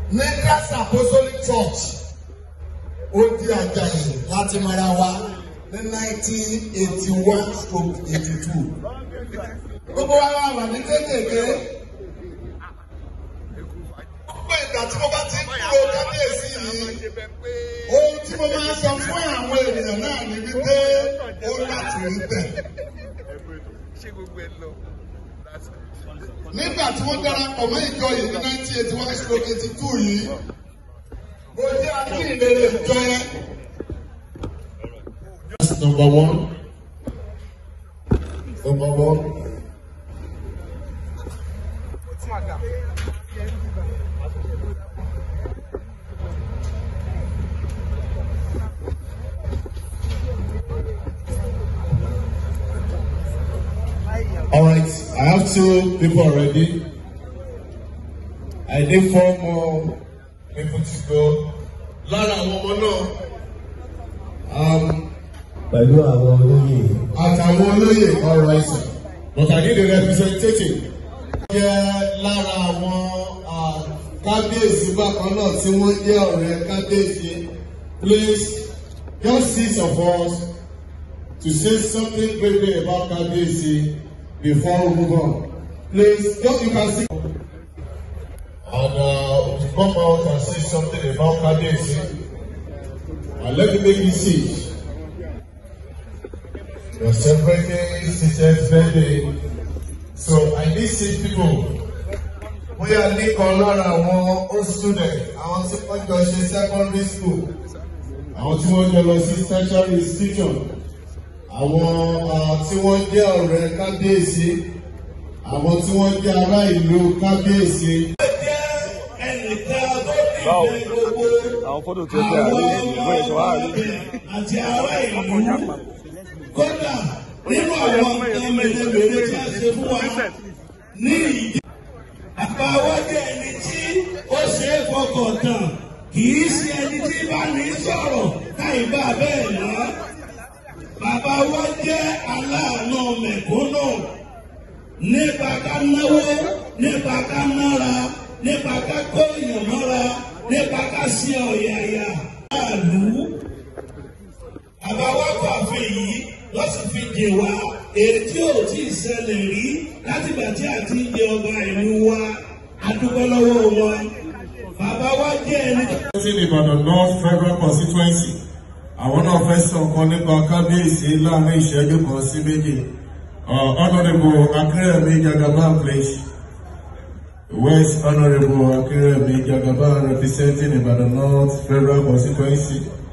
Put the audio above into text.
ní Christ Apostolic Church ó di àjàyè láti mara wa ní nineteen eighty one stroke eighty two gbogbo wa wà wà ní kékèké gbogbo ìgbà tí mo bá ti kúrò kábíyèsí yìí ohun tí mo máa sọ fún àwọn ènìyàn náà ni wípé ó láti rí bẹ́ẹ̀. nígbà tí wọ́n darapọ̀ mọ́ ìjọ yìí ní nineteen eighty one stroke eighty two yìí mo jẹ́ akínyìnlélẹ̀ ìjọ yẹn. That's number one. Number one. All right, I have two people already. I need four more people to go. Lára àwọn ọmọ náà, um, pẹ̀lú àwọn olóyè àtàwọn olóyè ọ̀rọ̀ ẹ̀sìn. But I need a representative. Jẹ́ lára àwọn ah, kábíyèsí bákan náà tí wọ́n jẹ́ ọ̀rẹ́ kábíyèsí. Please, just six of us to say something briefly about kábíyèsí before we move on. Please, just you can see. And uh, to come out and say something about kábíyèsí. And let me make this see. You're celebrating sister's birthday. So I need six people. Bóyá nìkan lára àwọn old student, àwọn tí wọ́n jọ ṣe secondary school, àwọn tí wọ́n jọ lọ sí tertiary institution, àwọn ah, tí wọ́n jẹ́ ọ̀rẹ́ kábíyèsí, àwọn tí wọ́n jẹ́ ará ìlú kábíyèsí. àwọn fọ́tò tó gbé àrí ìwé ìṣọ́ àrí. àti ará ìlú kódà nínú àwọn nǹkan mèremère tí a ṣe fún wa ní ìdí. àbáwọ́dé ẹni tí ó ṣe é fọkàn tán kì í ṣe ẹni tí bá ní sọ̀rọ̀ káì bá bẹ́ẹ̀ lọ. bàbá wa jẹ́ aláàánú mẹ̀kúnnù nípa ká náwó nípa ká nára nípa ká kó èèyàn mọ́ra nípa ká ṣe ọ̀yàyà láàlú. àbáwá fàfin yìí wọ́n sì fi jè wá èrè tí ò tí ì ṣẹlẹ̀ rí látìgbà tí a ti jẹ ọba ìlú wa adúgbò lọ́wọ́ wọn. bàbá wa jẹ́ ẹni tó. Ní Ìbàdàn North Federal Constituency, àwọn náà fẹ́ sọ nǹkan nípa kábíyèsí láàrin ìṣẹ́jú kan sí méjì. Uh, Honourable Akérèmí Jagaban, please. West Honourable Akérèmí Jagaban representing Ibadan North Federal Constituency.